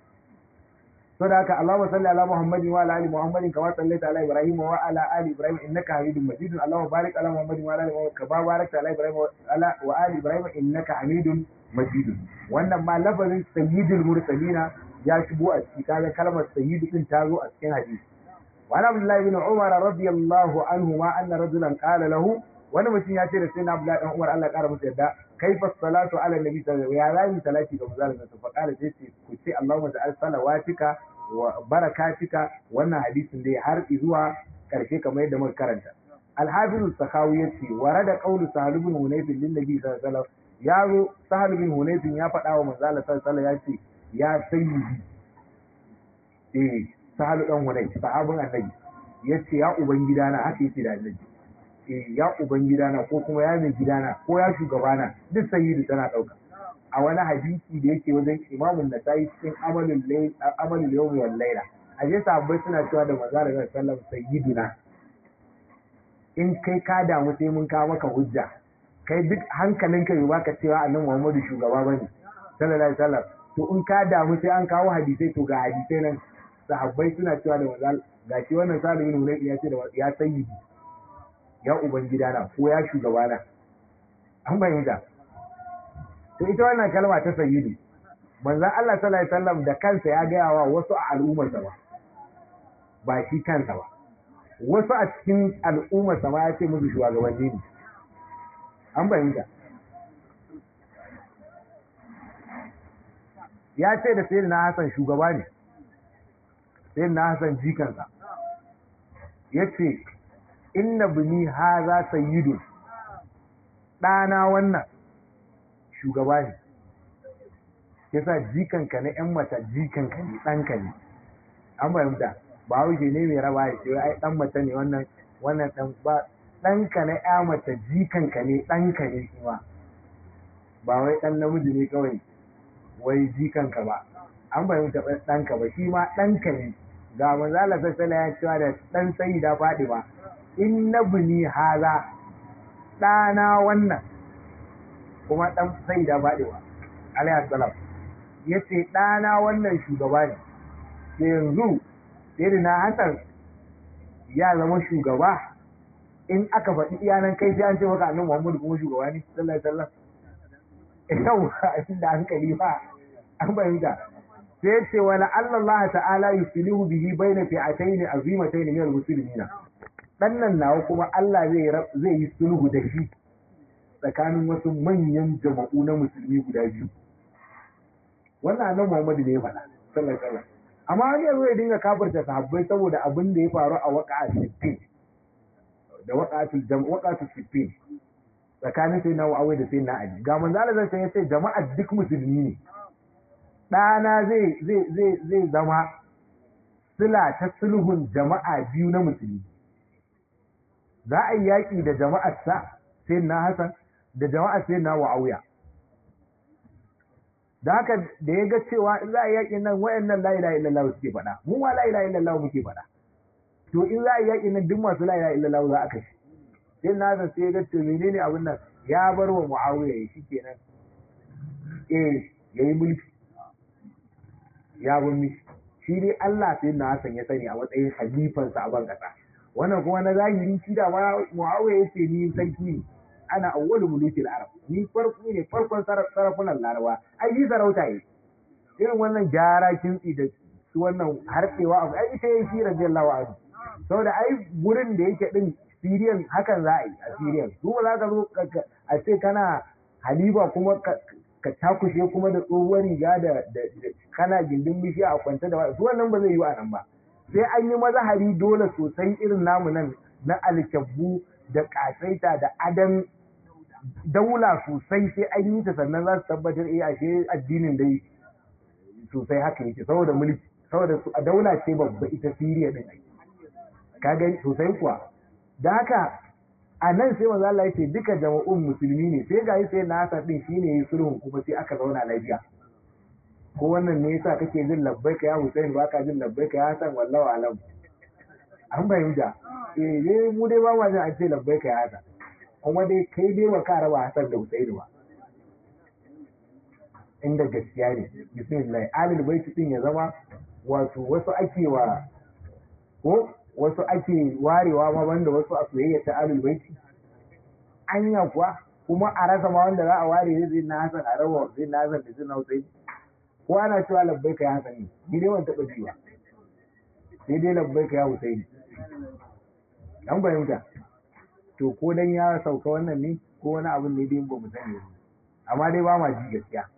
so da haka Allahumma salli ala Muhammadin wa ala ali Muhammadin kama sallaita ala Ibrahim wa ala ali Ibrahim innaka Hamidum Majid Allahumma barik ala Muhammadin wa ala ali Muhammad kama barakta ala Ibrahim wa ala wa ali Ibrahim innaka Hamidum Majid wannan ma lafazin sayyidul mursalina ya shigo a cikin kaga kalmar sayyidu din ta zo a cikin hadisi wa Abdullah ibn Umar radiyallahu anhu ma anna rajulan qala lahu wani mutum ya ce da sai na Abdullahi dan Umar Allah ya kara masa yadda kaifa salatu ala nabi sallallahu alaihi wasallam ya zai salati ga manzon Allah fa kala sai ce ku ce Allahumma ja'al salawatika wa barakatika wannan hadisin dai har zuwa karshe kamar yadda muka karanta al-hafiz as-sakhawi yace warada qawlu sahal ibn hunayf lin nabi sallallahu alaihi wasallam ya zo sahal ibn hunayf ya faɗa wa manzon Allah sallallahu alaihi wasallam ya ce ya sayyidi eh sahal dan hunayf sahabin annabi yace ya ubangidana haka yace da annabi ya uban gidana ko kuma ya mai gidana ko ya shugabana duk sayyidu tana ɗauka a wani hadisi da yake wajen imamun da tayi cikin amalul yawmi wal laila a je sahabbai suna cewa da manzo da sallam sayyiduna in kai ka damu sai mun kawo maka hujja kai duk hankalinka bai baka cewa annabi Muhammadu shugaba bane sallallahu alaihi wasallam to in ka damu sai an kawo hadisai to ga hadisai nan sahabbai suna cewa da manzo gashi wannan salihin ne ya ce da ya sayyidi ya ubangidana ko ya shugabana an bayyana to ita wannan kalma ta sayyidu manzon Allah sallallahu alaihi wasallam da kansa ya gaya wa wasu a al'ummarsa ba ba shi kansa ba wasu a cikin al'ummarsa ma ya ce musu shugabanni ne an bayyana ya ce da sayyidina Hassan shugaba ne sayyidina Hassan jikansa yace inna bini haza sayyidun ɗana wannan shugaba ne yasa jikanka na ‘yan mata jikanka ne ɗanka ne an fahimta ba wuce ne mai raba ya ce ai ɗan mata ne wannan wannan ɗan ba ɗanka na ‘ya mata jikanka ne ɗanka ne shi ma ba wai ɗan namiji ne kawai wai jikanka ba an fahimta ɗanka ba shi ma ɗanka ne ga manzala sassala ya cewa da ɗan sayi da faɗi ba in na bini haza ɗana wannan kuma ɗan sai da baɗewa alayhi salam ya ce ɗana wannan shugaba ne sai yanzu sai na hasan ya zama shugaba in aka faɗi iyanan kai sai an ce maka annabi Muhammadu kuma shugaba ne sallallahu alaihi wasallam yau da hankali ba an bayyana sai ya ce wala Allah ta'ala yuslihu bihi baina fi'atayn azimatayn min al-muslimina dan nan nawa kuma Allah zai zai yi sulhu da shi tsakanin wasu manyan jama'u na musulmi guda biyu wannan annabi Muhammadu ne ya faɗa sallallahu alaihi wasallam amma wani yanzu ya dinga kafirta sahabbai saboda abin da ya faru a waqa'a siffin da waqa'atul jam waqa'atul siffin tsakanin sai na wa'awai da sai na ali ga manzo Allah zai ce jama'a duk musulmi ne ɗana zai zai zai zai zama sila ta sulhun jama'a biyu na musulmi za a yi yaƙi da jama'ar sa sai na Hassan da jama'ar sai na wa'auya da haka da ya ga cewa in za a yaƙin nan wayannan la ilaha illallah suke faɗa mu ma la ilaha illallah muke faɗa to in za a yaƙin nan duk masu la ilaha illallah za a kashe sai na san sai ya ga to menene abin nan ya bar wa muawiya ya shi kenan eh yayi mulki ya bar mishi shi dai Allah sai na san ya sani a matsayin halifansa a ban kasa wannan kuma na zahiri shi da ma muawiya yace ni sarki ne ana awwalu mulukil arab ni farko ne farkon sarafunan larawa ai yi sarauta yi irin wannan gyara kintsi da su wannan harfewa abu ai ita yayi shi radiyallahu anhu saboda ai gurin da yake din Siriyan hakan za a yi a Siriyan su ba za ka zo a ce kana haliba kuma ka takushe kuma da tsohuwar riga da kana gindin bishiya a kwance da su wannan ba zai yi a nan ba sai an yi mazahari dole sosai irin namu nan na alkyabbu da kasaita da adan daula sosai sai an yi ta sannan za su tabbatar eh ashe addinin dai sosai haka yake saboda mulki saboda a daula ce babba ita Siriya din ka gani sosai kuwa da haka a nan sai manzo Allah yace duka jama'un musulmi ne sai ga sai na Hassan din shine yayi sulhun kuma sai aka zauna lafiya ko wannan ne yasa kake jin labbaika ya Hussein ba ka jin labbaika ya Hassan wallahi alam an bayyana eh dai mu dai ba ma jin an ce labbaika ya Hassan kuma dai kai dai ba ka raba Hassan da Hussein ba inda gaskiya ne bismillah alil baiti din ya zama wato wasu ake wa ko wasu ake warewa ma banda wasu a soyayya ta alul baiti anya kuwa kuma a rasa ma wanda za a ware zai na hasan a rawa zai na hasan da zai na hussein ko ana cewa labbaika ya hasan ne ni dai ban taɓa ji ba sai dai labbaika ya hussein an fahimta to ko dan ya sauka wannan ne ko wani abin ne dai ba mu sani ba amma dai ba ma ji gaskiya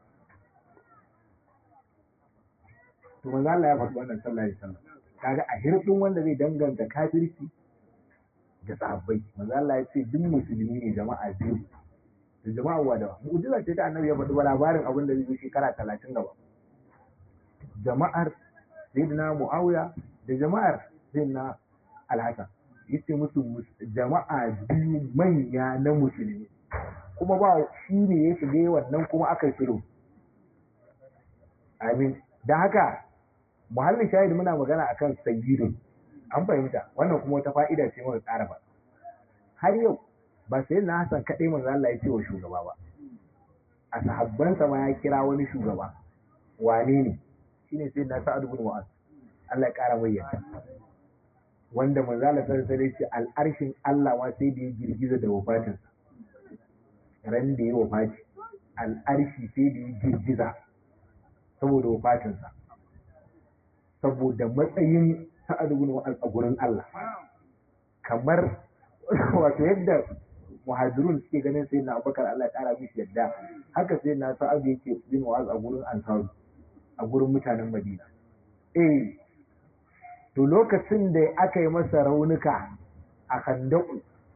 to manzo Allah ya faɗi wannan sallallahu alaihi wasallam kaga a hirɗin wanda zai danganta kafirci da sahabbai manzo Allah ya ce duk musulmi ne jama'a biyu da jama'a wada mu'jiza ce ta annabi ya faɗi ba labarin abin da zai zo shekara talatin gaba jama'ar sayyidina muawiya da jama'ar sayyidina alhasan yace musu jama'a biyu manya na musulmi kuma ba shi ne ya shiga wannan kuma aka yi sulhu amin don haka muhallin shahid muna magana akan sayyidun an fahimta wannan kuma wata fa'ida ce muka ƙara ba har yau ba sai na Hassan kaɗai manzo Allah ya ce wa shugaba ba a sahabbansa ma ya kira wani shugaba wane ne shine sai na Sa'ad ibn Mu'az Allah ya ƙara bayyana wanda manzo Allah sallallahu alaihi ce al'arshin Allah ma sai da ya girgiza da wafatin ran da ya wafati al'arshi sai da ya girgiza saboda wafatinsa saboda matsayin Sa'ad ibn Mu'az a gurin Allah kamar wato yadda muhajirun suke ganin sai na abubakar Allah ya kara mishi yadda haka sai na sa'ad yake bin wa'az a gurin ansaru a gurin mutanen madina eh to lokacin da aka yi masa raunuka a kandaku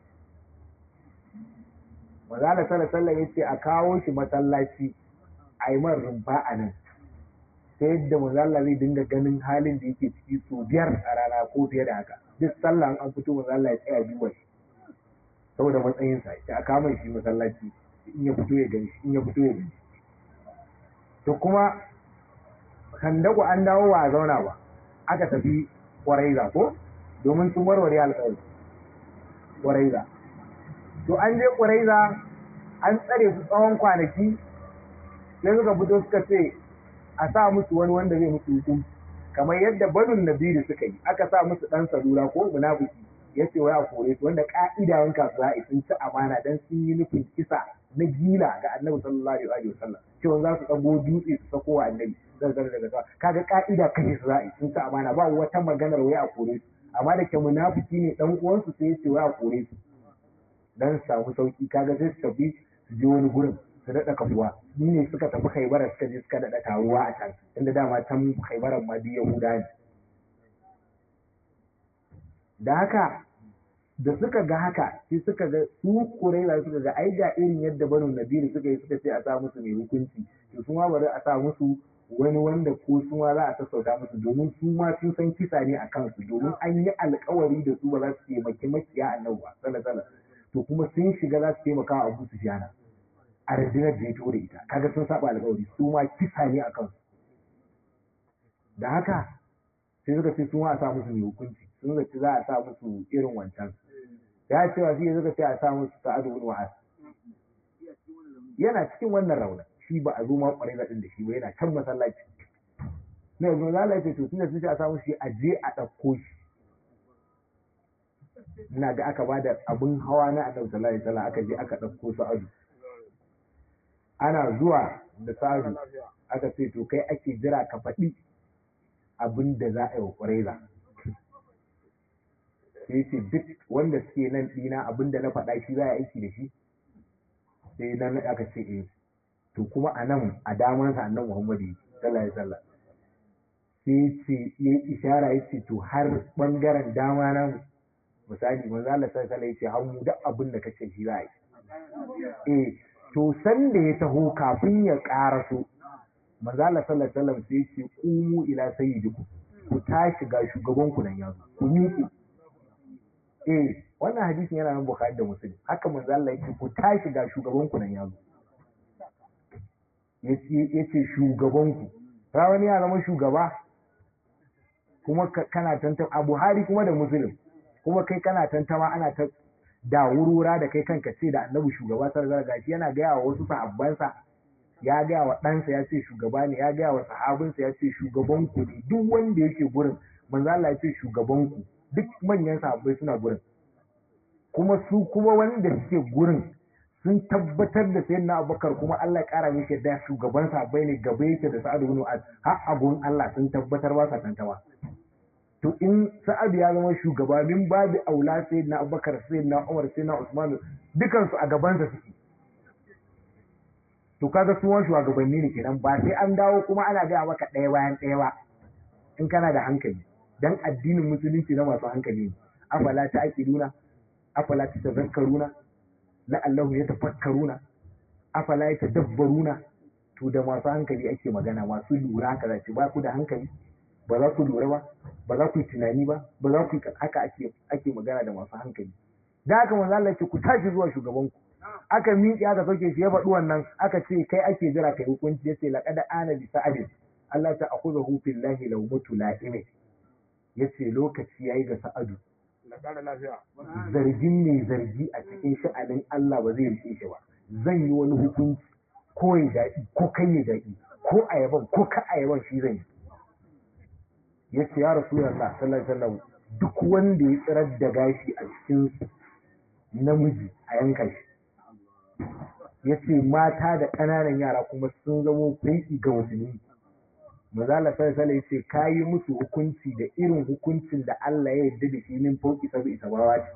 mazala sallallahu ya ce a kawo shi masallaci a yi man rumfa a nan ta yadda mazala zai dinga ganin halin da yake ciki sau biyar a rana ko fiye da haka duk sallah an fito mazala ya tsaya duba shi saboda matsayinsa ya a kama shi masallaci in ya fito ya gani in ya fito ya gani to kuma kandaku an dawo ba a zauna ba aka tafi kwaraiza ko domin sun warware alƙawari kwaraiza to an je kwaraiza an tsare su tsawon kwanaki sai suka fito suka ce a sa musu wani wanda zai musu hukunci kamar yadda banun nabiru suka yi aka sa musu ɗan salula ko munafiki ya ce wai a kore su wanda ka'ida wanka su za'a sun ci amana dan sun yi nufin kisa na gila ga annabi sallallahu alaihi wa sallam cewa za su tsago dutse su sako wa annabi zan zan daga sama kaga ka'ida kashe su za'a sun ci amana ba wata maganar wai a kore su amma da ke munafiki ne dan uwansu sai ya ce wai a kore su dan samu sauki kaga sai su tafi su je wani gurin su daɗa kafuwa ni ne suka tafi haibara suka je suka daɗa taruwa a can inda dama can haibaran ma duk yahuda ne da haka da suka ga haka sai suka ga su kuraiza suka ga ai ga irin yadda banu nabiru suka yi suka ce a sa musu mai hukunci to su ma bari a sa musu wani wanda ko su ma za a sassauta musu domin su ma sun san kisa ne a kansu domin an yi alkawari da su ba za su taimaki makiya annabi ba sallallahu to kuma sun shiga za su taimaka wa Abu Sufyan a rundunar da ya da ita kaga sun saba alkawari su ma kisa ne a kansu da haka sai suka ce su ma a sa musu mai hukunci sun zaci za a sa musu irin wancan ya ce wa shi suka ce a sa musu sa'adu bin wa'az yana cikin wannan rauna shi ba a zo ma kwarai da da shi ba yana can masallaci na yanzu za a ce to tunda sun ce a sa musu shi a je a ɗauko shi ina ga aka bada abin hawa na annabi sallallahu alaihi wasallam aka je aka ɗauko sa'adu ana zuwa da sa'adu aka ce to kai ake jira ka faɗi abin da za a yi wa kwarai sai ce duk wanda suke nan ɗina abinda na faɗa shi za a aiki da shi sai nan aka ce eh to kuma a nan a damansa annan muhammadu sallallahu alaihi wasallam sai ce ya ishara ya ce to har bangaren dama na misali manzo Allah sallallahu alaihi ya ce har mu duk abin da kace shi za a yi eh to san da ya taho kafin ya ƙaraso manzo Allah sallallahu alaihi wasallam sai ya ce qumu ila sayyidikum ku tashi ga shugaban ku nan yanzu ku miƙe eh wannan hadisin yana nan Bukhari da Muslim haka manzo Allah yake ku tashi ga shugaban ku nan yazo yace yace shugaban ku rawani ya zama shugaba kuma kana tantama a Buhari kuma da Muslim kuma kai kana tantama ana ta da wurwura da kai kanka ce da annabi shugaba sallallahu alaihi yana gaya wa wasu sahabbansa ya gaya wa ɗansa ya ce shugaba ne ya gaya wa sahabinsa ya ce shugaban ku ne duk wanda yake gurin manzo Allah ya ce shugaban ku duk manyan sahabbai suna gurin kuma su kuma wanda suke gurin sun tabbatar da sayan na abubakar kuma Allah ya kara mishi da shugaban sahabbai ne gaba yake da sa'adu bin mu'az har abun Allah sun tabbatar ba sa tantawa to in sa'adu ya zama shugaba min babu aula sayyid na abubakar sayyid na umar sayyid na usman dukan su a gaban sa suke to kaga su wani shugabanni ne kenan ba sai an dawo kuma ana gaya maka ɗaya bayan ɗaya ba in kana da hankali dan addinin musulunci na masu hankali ne afala ta aqiluna afala ta tazakkaruna la'allahu yatafakkaruna afala yatadabbaruna to da masu hankali ake magana masu lura kaza ce ba ku da hankali ba za ku lura ba ba za ku yi tunani ba ba za ku yi haka ake ake magana da masu hankali da haka manzo Allah ce ku tashi zuwa shugabanku aka miƙe aka sauke shi ya faɗi wannan aka ce kai ake jira kai hukunci yace laqad ana bi sa'adin Allah ta akhudhu fillahi law mutu la'ime yace lokaci yayi ga sa'adu na ƙara lafiya zargin mai zargi a cikin sha'anin Allah ba zai rike shi ba zan yi wani hukunci ko ya daɗi ko kai ya daɗi ko ayaban ko ka ayaban shi zan yi yace ya rasulullah sallallahu alaihi wasallam duk wanda ya tsirar da gashi a cikin namiji a yanka shi ya ce mata da ƙananan yara kuma sun zamo fai'i ga musulmi mazala sarsala ya ce ka yi musu hukunci da irin hukuncin da Allah ya yarda da shi min fauki sabi isa bawa ce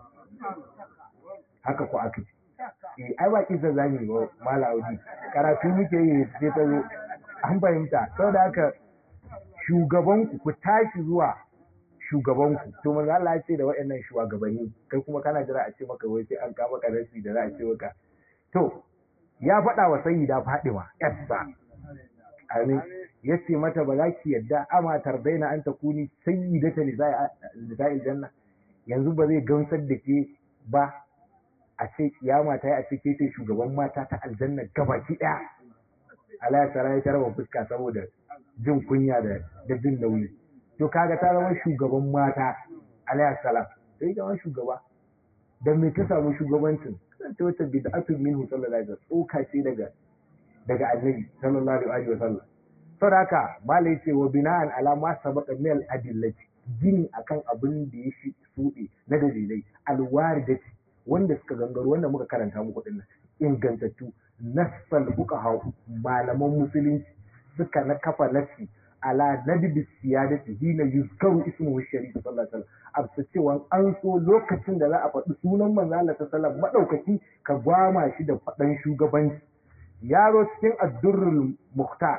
haka ko aka ce eh ai ba kisa zamu yi ba mala audi karatu muke yi sai ta zo an fahimta saboda haka shugabanku ku tashi zuwa shugabanku to manzo Allah ya ce da waɗannan shugabanni kai kuma kana jira a ce maka wai sai an ka maka rasi da za a ce maka to ya faɗa wa sayyida Fadima yassa amin yace mata ba za ki yadda ama tardaina an takuni sayyidata lisa'il janna yanzu ba zai gamsar da ke ba a ce kiyama ta yi a ce ke ce shugaban mata ta aljanna gabaki ɗaya Allah ya tsara ya tarwa fuska saboda jin kunya da da jin nauyi to kaga ta zama shugaban mata alayhi salam sai zama shugaba da me ta samu shugabancin kasance wata bid'atun minhu sallallahu alaihi wasallam tsoka ce daga daga annabi sallallahu alaihi wasallam saboda haka malai yace wa bina'an ala ma sabaqa min al adillati gini akan abin da ya shi suɗe na dalilai alwaridati wanda suka gangaro wanda muka karanta muku dinnan ingantattu nassal fuqaha malaman musulunci suka na kafa nasi ala nadbi siyadati hina yuzkaru ismuhu sharif sallallahu alaihi wasallam absa cewa an so lokacin da za a faɗi sunan manzo Allah sallallahu madaukaki ka gwama shi da faɗan shugabanci yaro cikin addurrul muhtar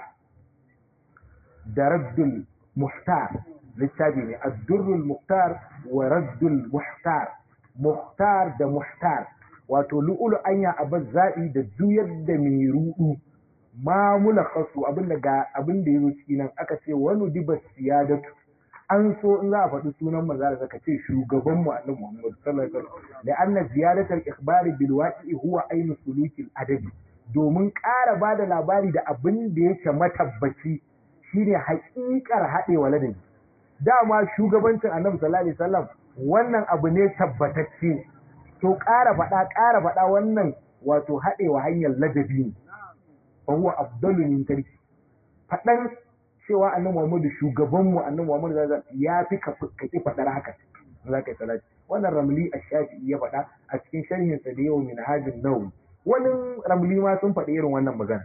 da raddul muhtar littafi ne addurrul muhtar wa raddul muhtar muhtar da muhtar wato lu'ulu anya abin zaɓi da juyar da mai ruɗu ma mulakhasu abin da ga abin da yazo ciki nan aka ce wani diba siyadatu an so in za a faɗi sunan manzo da ka ce shugaban mu annabi Muhammad sallallahu alaihi wasallam da anna ziyadatul ikhbari bil waqi'i huwa ainu sulukil adabi domin ƙara ba da labari da abin da yake matabbaci shine haƙiƙar haɗewa ladabi dama shugabancin annabi sallallahu alaihi wasallam wannan abu ne tabbatacce to ƙara faɗa ƙara faɗa wannan wato haɗewa hanyar ladabi ne fa huwa afdalu min tarki faɗan cewa annabi Muhammadu shugaban mu annabi Muhammadu zai ya fi ka ki faɗar haka za ka yi salati wannan ramli ash-shafi'i ya faɗa a cikin sharhin sa da yau min hajin nawawi wani ramli ma sun faɗi irin wannan magana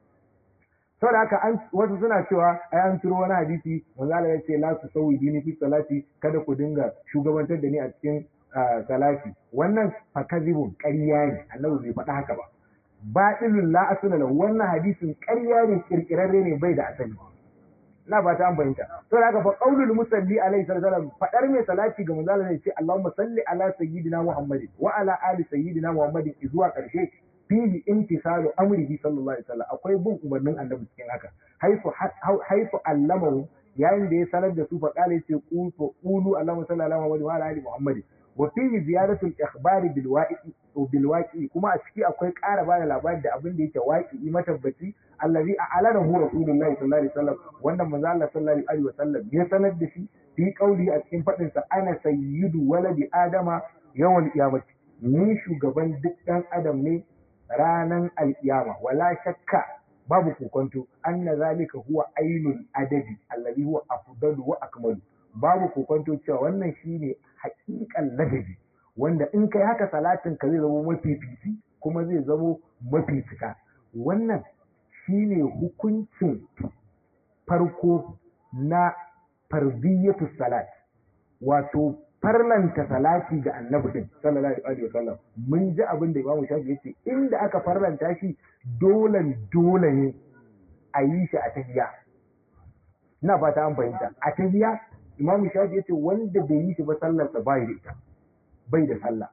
saboda haka an wasu suna cewa ai an turo wani hadisi manzo Allah ya ce la su sawi dini fi salati kada ku dinga shugabantar da ni a cikin salati wannan fakazibun ƙarya ne annabi bai faɗa haka ba batilun la asala lahu wannan hadisin ƙarya ne kirkirarre ne bai da asali na ba ta an fahimta to da haka fa qaulul musalli alaihi sallam fadar mai salati ga manzo Allah ne ce Allahumma salli ala sayyidina Muhammadin wa ala ali sayyidina Muhammadin zuwa ƙarshe fihi imtisalu amrihi sallallahu alaihi wasallam akwai bin umarnin annabi cikin haka haifu haifu allamahu yayin da ya sanar da su fa kale ce qulu Allahumma salli ala Muhammadin wa ala ali Muhammadin wa fihi ziyadatu al-ikhbari bil waqi'i bil waqi'i kuma a ciki akwai ƙara bada labari da abin da yake waqi'i matabbaci allazi a'lanahu rasulullahi sallallahu alaihi wasallam wannan manzo Allah sallallahu alaihi wasallam ya sanar da shi fi qauli a cikin fadin sa ana sayyidu waladi adama yawan qiyamati ni shugaban duk dan adam ne ranan alkiyama wala shakka babu kokonto anna zalika huwa ainul adabi allazi huwa afdalu wa akmalu babu kokonto cewa wannan shine hakikan ladabi wanda in kai haka salatin ka zai zama mafi fifi kuma zai zama mafi cika wannan shine hukuncin farko na fardiyatu salat wato farlanta salati ga annabi din sallallahu alaihi wasallam mun ji abin da Imam Shafi yace inda aka farlanta shi dole dole ne a yi shi a tahiyya ina fata an fahimta a tahiyya Imam Shafi yace wanda bai yi shi ba sallar sa bai da ita bai da sallah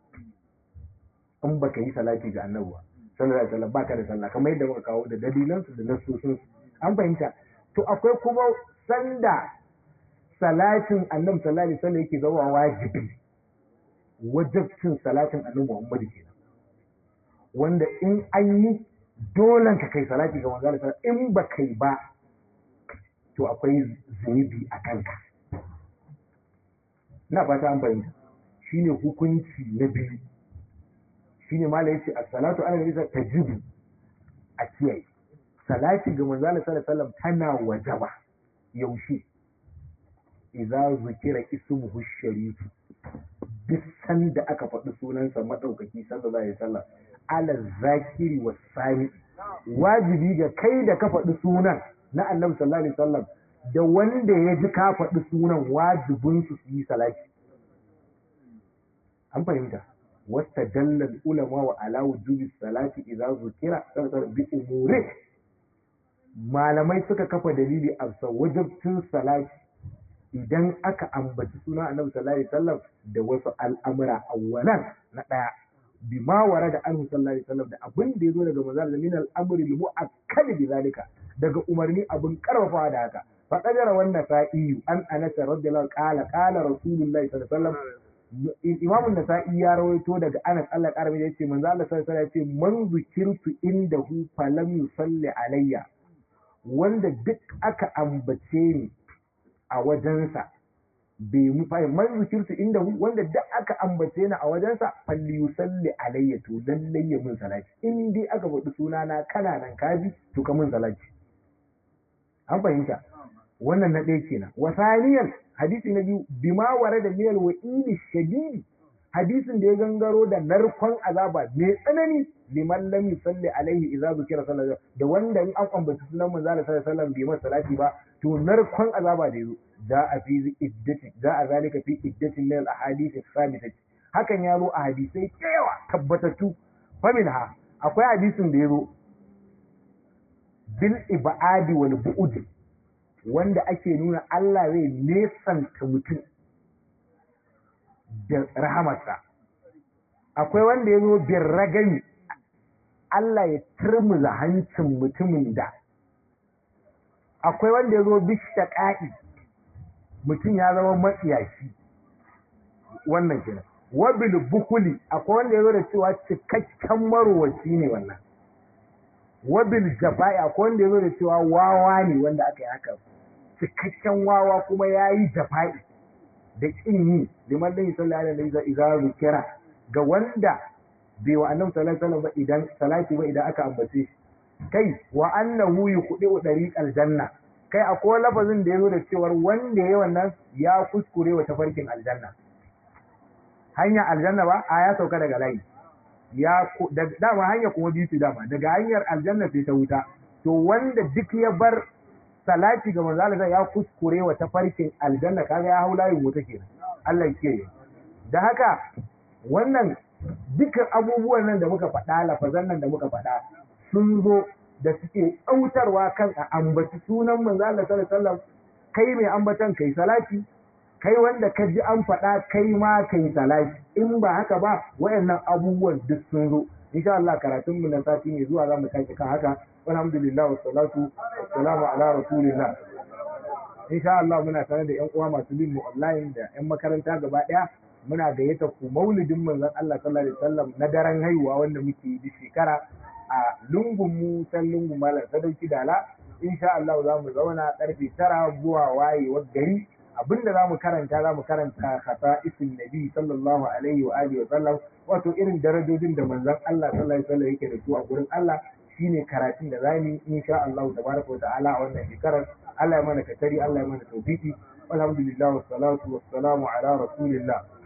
in baka yi salati ga annabi ba sallallahu alaihi wasallam baka da sallah kamar yadda muka kawo da dalilan su da nasosin an fahimta to akwai kuma sanda salatin annabi sallallahu alaihi wasallam yake zama wajibi wajibcin salatin annabi Muhammad kenan wanda in an yi dolan ka kai salati ga manzo Allah in ba kai ba to akwai zunubi a kanka na fata an fahimta shine hukunci na biyu shine mala yace as-salatu ala nabi tajibu a kiyaye salati ga manzo Allah sallallahu alaihi wasallam tana wajaba yaushe idza zukira ismuhu sharifu duk sanda aka faɗi sunansa madaukaki sallallahu alaihi wasallam ala zakiri wa sami wajibi ga kai da ka faɗi sunan na annabi sallallahu alaihi wasallam da wanda ya ji ka faɗi sunan wajibin su su yi salati an fahimta wasta dallal ulama wa ala wujubi salati idza zukira sallallahu bi umuri malamai suka kafa dalili a wajibcin salati idan aka ambaci suna annabi sallallahu alaihi wasallam da wasu al'amura awwalan na daya bima wara da anhu sallallahu alaihi wasallam da abin da yazo daga manzon min al-amri al-mu'akkad bi zalika daga umarni abin karfafa da haka fa qadara wannan sa'i an anas radiyallahu qala qala rasulullahi sallallahu alaihi wasallam imam an-nasa'i ya rawaito daga anas Allah karami da yace manzo Allah sallallahu alaihi wasallam yace man zikirtu indahu falam yusalli alayya wanda duk aka ambace ni a wajensa bai mu fa man zikirtu inda wanda duk aka ambace ni a wajensa falli yusalli alayya to lallai ya mun salati in dai aka faɗi sunana kana nan kaji to ka mun salati an fahimta wannan na ɗaya kenan wasaniyan hadisi na biyu bima ware da miyal wa'ili shadidi hadisin da ya gangaro da narkon azaba mai tsanani liman lam yusalli alaihi idza zukira sallallahu da wanda in an ambaci sunan manzo sallallahu alaihi wasallam bai masa salati ba to narkon azaba da yazo za a fi iddati za a zalika fi iddatin min al-ahadith as hakan ya zo a hadisai yawa tabbatattu faminha akwai hadisin da ya zo bil ibadi wal bu'ud wanda ake nuna Allah zai nesanta mutum da rahamarsa akwai wanda ya zo bin ragami Allah ya turmuza hancin mutumin da akwai wanda ya zo bishta ƙa'i mutum ya zama matsiyaci wannan kenan wabil bukuli akwai wanda ya zo da cewa cikakken marowaci ne wannan wabil jafa'i akwai wanda ya zo da cewa wawa ne wanda aka yi haka cikakken wawa kuma ya yi jafa'i da ƙin yi liman dan sallallahu alaihi wasallam idza zikira ga wanda bai wa annabi sallallahu alaihi wasallam ba idan salati ba idan aka ambace shi kai wa annahu yuqdi'u dariqal janna kai akwai lafazin da yazo da cewar wanda yayi wannan ya kuskure wa tafarkin aljanna hanya aljanna ba a ya sauka daga layi ya dama hanya kuma biyu dama daga hanyar aljanna sai ta wuta to wanda duk ya bar salati ga manzo Allah ya kuskure wa tafarkin aljanna kaga ya hau layin wuta kenan Allah ya kiyaye da haka wannan dukkan abubuwan nan da muka faɗa lafazan nan da muka faɗa sun zo da suke tsautarwa kan a ambaci sunan manzo Allah sallallahu alaihi wasallam kai mai ambatan kai salati kai wanda ka ji an faɗa kai ma kai salati in ba haka ba wayannan abubuwan duk sun zo insha Allah karatun mu na sati ne zuwa zamu tashi kan haka alhamdulillah wassalatu wassalamu ala rasulillah insha Allah muna tare da ƴan uwa masu bin mu online da ƴan makaranta gaba ɗaya muna gayyata ku maulidin manzon Allah sallallahu alaihi wasallam na daren haihuwa wanda muke yi shekara a lungun mu san lungun malam sadauki dala insha Allah za mu zauna karfe tara zuwa wayewar gari abinda za mu karanta za mu karanta khata isin nabi sallallahu alaihi wa alihi wa sallam wato irin darajojin da manzon Allah sallallahu alaihi wasallam yake da su a gurin Allah shine karatun da zamu yi insha Allah tabaraka wa ta'ala a wannan shekarar Allah ya mana katari Allah ya mana tawfiki alhamdulillah wassalatu wassalamu ala rasulillah